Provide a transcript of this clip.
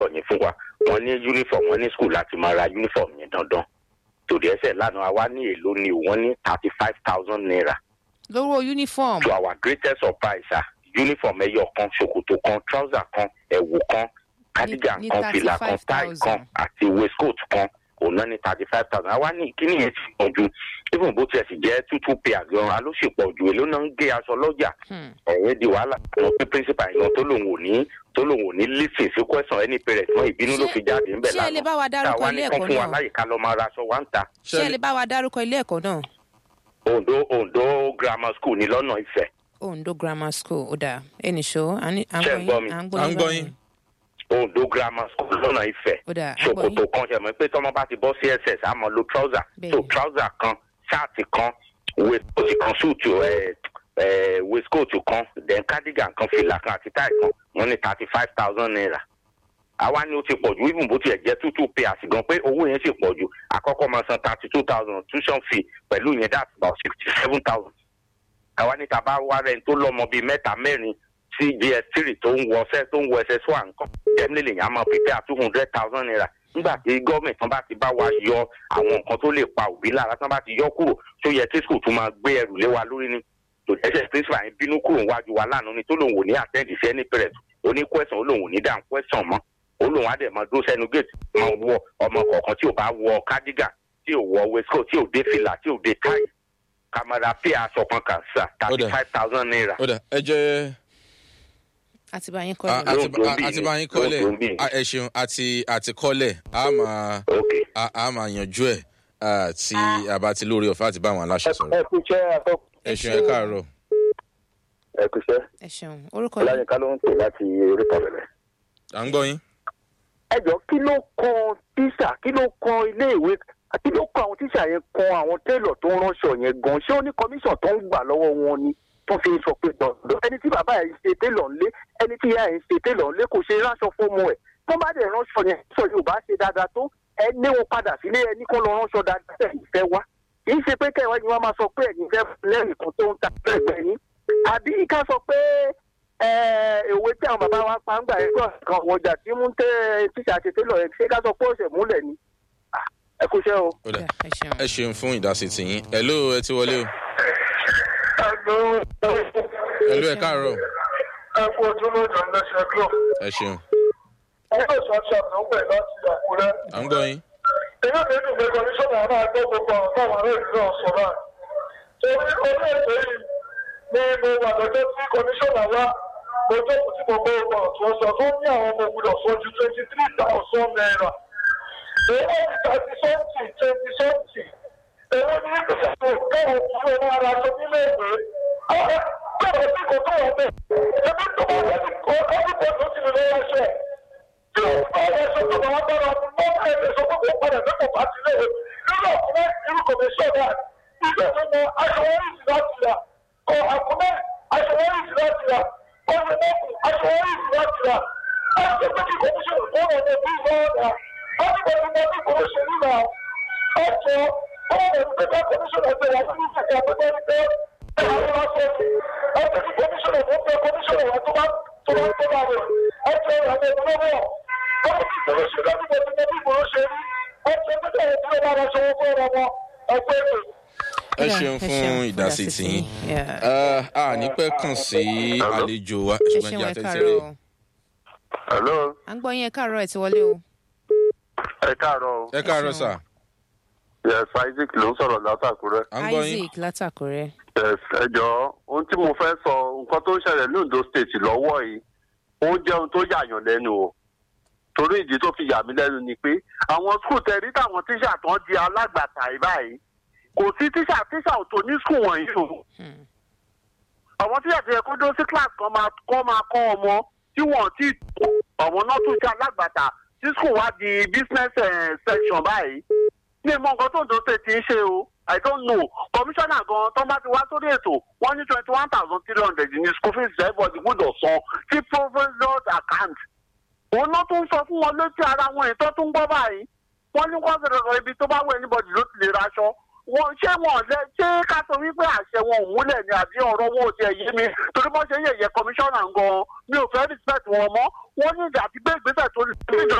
yẹn fún wa wọ́n ní uniform wọ́n ní school láti máa ra uniform yẹn dandan tòdì ẹsẹ̀ lánàá wa ní èlò ni wọ́n ní thirty five thousand naira lówó uniform to our greatest surprise ah uniform ẹyọ kan ṣòkòtò kan trouser kan ẹ̀wù kan cardigan ní kan fìlà kan tie 35,000. kan àti waistcoat kan òun náà ní thirty five thousand àwa ní kíní yẹn ti pọ̀ ju even bó tiẹ̀ sì jẹ́ tútù pay àgbọn aló sì pọ̀ ju èló náà ń gé aṣọ lọ́jà Hmm. ẹ̀yẹ́ di wàhálà àwọn pé principal yẹn tó lòun ò ní tó lòun ò ní lísìn sí question any parent mọ́ ìbínú ló Ṣé- fi jáde ńbẹ̀ ṣé ẹ lè bá wa dárúkọ táwa ilé ní kán ẹ̀kọ́ fún wa náà? láyè ká lọ máa ra aṣọ wa ń ta ṣé ẹ lè bá wa dárúkọ ilé ẹ̀kọ́ náà ondo ondo grammar school ní lọ́nà ìfẹ́ ondo grammar school ó dáa ẹnìṣó à ń Ṣé ń gbọ́ mi? à ń À ń gbọ́ gbọ́ yín yín. báyìí. ondo grammar school lọ́nà ìfẹ́ ó dáa à ń gbọ́ ṣòkòtò yín kan ṣe mọ̀ pé tọ́mọ bá ti bọ́ sí ss àmọ́ lo trouser Bẹ́ẹ̀ni. so trouser kan ṣáàtì kan waistcoat kan suit ẹ̀ ẹ̀ waistcoat kan then cardigan kan fìlà kan àti tie kan wọ́n ní thirty five thousand naira àwa ni ó ti pọ̀ ju even bó tiẹ̀ jẹ́ two two pairs gan pé owó yẹn sì pọ̀ ju àkọ́kọ́ máa san thirty two thousand tuition fee pẹ̀lú yẹn that's about sixty seven thousand àwa ní tàbá wá rẹ̀ tó lọ́mọ bíi mẹ́ta mẹ́rin sí gs three tó ń wọ ṣẹ́ tó ń wọ ss one nǹkan jẹ́mílẹ̀ lèyàn á máa prepare two hundred thousand naira nígbà tí gọ́ọ̀mẹ̀ntì tán bá ti bá wa yọ àwọn nǹkan tó lè pa òbí lára tán bá ti yọ kúrò tó yẹ kí school tún máa gbé ẹrù lé wa lórí ni tó ẹsẹ̀ principal yẹn bínú kúrò wájú wa lánàá ni tó lòun ò ní attend sí any parent oní question ó lòun ò ní dáhùn question mọ́ ó lòun á dẹ̀ máa dúró sẹ́nu gate máa wọ ọmọ kọ̀ọ̀kan tí ò bá wọ cardigan tí ò wọ waistcoat tí ò dé fìlà tí ò dé tie kàmàrà pay aṣọ kan kà sà thirty five thousand naira. ó dà ẹ jẹ́ àti bá yín kọ́ a- ẹ̀ Yóò àti dùn a- bí àti ni, bá yín yóò kọ́lẹ̀ dùn bí ni. a- ẹ ṣeun àti àti kọ́lẹ̀ a máa ok a a máa yanjú ẹ̀ ah, tí a bá ti lórí ọ̀fẹ́ àti bá àwọn aláṣẹ sọ̀rọ̀ ẹ kú iṣẹ́ àtọ́ ẹ ṣeun ẹ káàárọ̀ ẹ kú iṣẹ́ ẹ ṣeun orúkọ yín ọláyínká ló ń pè láti oríta bẹ̀rẹ̀. à ń gbọ́ yín. ẹ jọ kí ló kan tíṣà kí ló kan iléèwé kí ló kan àwọn tíṣà yẹn kan àwọn télọ̀ tó ń ránṣọ yẹn gan ṣé ó ní kọmíṣọ̀n tó ń gbà lọ́wọ́ wọn ni tó fi sọ pé dandan ẹni tí bàbá yẹn ń ṣe télọ̀ ńlé ẹni tí ìyá yẹn ń ṣe télọ̀ ńlé kò ṣe ránṣọ fómọ ẹ̀ tó bá dẹ̀ ránṣọ yẹn sọ yóò bá ṣe dáadáa tó ẹ ní wọn padà sílé ẹni kọ́ lọ ránṣọ dáadáa tẹ̀ ń fẹ́ wá kì í ṣe pé kẹwàá ni wọ́n máa sọ pé ẹ̀yin fẹ́ lẹ́rìí kan tó ń ta ẹgbẹ́ yín àbí ká sọ pé èwe tí àwọn bàbá wa pa ń gbà yẹn kan ọjà tí mú tẹ tíṣà ṣe télọ̀ yẹn ṣé ká sọ pé ó ṣe múlẹ̀ ni Ah, ẹ kú iṣẹ́ o. ó dà ẹ ṣeun ẹ ṣeun fún ìdásí tìyín hello ẹ ti wọlé o hello ẹ káàárọ̀ ẹ kú ojú lójú ọ̀nẹ́sẹ̀ glo ẹ ṣeun ẹgbẹ́ ìṣọ́ṣọ́ ló ń pè láti àkúrẹ́. à ń gbọ́ yín. inú mi dùn pé kọmíṣọ́nà náà gbọ́ gbogbo àwọn táwọn ará ìlú náà sọ náà. torí orí ètò yìí ni mo wà lọ́jọ́ tí kọmíṣọ́nà wá mo jókòó tí mo gbọ́ ọgbà ọ̀tún sọ tó ní àwọn ọmọ ògùdọ̀ sọ ju twenty three thousand naira. èyí ní thirty something twenty something. èyí ní ìgbésẹ̀ káwọn òkúrò náà ara sọ nílé ìwé. àwọn kọ̀ọ̀kan tí kò tó wọ́n bẹ̀. ẹbí tó bá wọ́n ti kọ́ ọ́dún tó ti lè lọ́wọ́ ṣẹ́ tí o bá yẹ sọ pé wọn bá wọn mọ ẹgbẹ sọ pé kò padà tó kò bá ti lé o nínú ọkùnrin irú kò lè sọ náà ilé tó mọ aṣọwọ́rì sí láti rà ọ àkùnrin aṣọwọ́rì sí láti rà ọ̀rẹ́ mọ́kù aṣọwọ́rì sí láti rà láti pé kí kòmíṣọ̀ fún ọ̀nà bí lọ́ọ̀dà láti pé kí wọ́n bí kòmíṣọ̀ nígbà ọ̀tọ̀ ọ̀rẹ́ pé kí kòmíṣọ̀ ẹgbẹ́ wà nínú ìfẹ̀kẹ́ àpẹẹrẹ ní pé ẹ̀rọ ńlá sọ́ọ̀tì ẹgbẹ́ kí kòmíṣọ̀ ẹ̀fọ́ pé kòmíṣọ̀ wà tó bá tó bá tó bá rẹ̀ ẹgbẹ́ ìrànlẹ́ ìgbọ́lọ́wọ́ ọmọ tí ìgboro ṣe dájú bọ̀ tí mo bí ìgboro ṣe rí ọjọ́ tó tẹ̀lé tí ó bá lọ ṣòwò fún ọmọ wọn ẹgbẹ́ ètò. ẹ Ó dà, ṣeun ẹ fún ṣeun, ìdásí ìdásí tìyín. tiyín. Yeah. Ah, a ní pẹ́ kàn sí àlejò wa ẹ ṣùgbọ́n ṣeun jẹ́ ẹ àtẹ̀tẹ̀rẹ̀. káàárọ̀ o. hello à ń gbọ́ yín ẹ káàárọ̀ ẹ ti wọlé o. ẹ káàárọ̀ o ẹ káàárọ̀ sà yes isaac ló ń sọ̀rọ̀ látàkùrẹ́ à ń gbọ́ yín. isaac látàkùrẹ́. yes ẹ jọ ohun tí mo fẹ́ sọ nǹkan tó ń ṣẹlẹ̀ ní ondo state lọ́wọ́ yìí ó jẹ́ ohun tó yàyàn lẹ́nu o torí ìdí tó fi yà mí lẹ́nu ni pé àwọn skul tẹ̀rí táwọn tíṣà tán di alágbàtà yìí báyìí kò sí tíṣà tíṣà ò tó ní skul wọ̀nyí o Hmm. àwọn tíṣà ti yẹ kó dó sí class kan máa kọ́ máa kọ́ ọmọ tí wọ́n ti tó àwọn náà tún jẹ́ alágbàtà tí skul wá di business eh, section báyìí ní ìmọ̀ nǹkan tó ń dóṣe ti ń ṣe o i don't know kọmíṣánná gan tó bá ti wá sórí ètò wọ́n ní twenty one thousand three hundred ní school fees everybody gbọ́dọ̀ san sí provincial account òun náà tún sọ fún wọn létí ara wọn ètò tó ń gbọ́ báyìí wọ́n ní wọ́n fẹ́rẹ̀ ibi tó bá wọ anybody ló ti lè raṣọ wọn ṣé wọn lẹ ṣé ká sọ wípé àṣẹ wọn ò múlẹ̀ ni àbí ọ̀rọ̀ wọn ò tiẹ̀ yé mi torí wọ́n ṣe yẹ̀yẹ́ kọmíṣánná gan mi ò fẹ́ respect wọn mọ́ wọ́n ní ìdí àti gbé ìgbésẹ̀ tó lè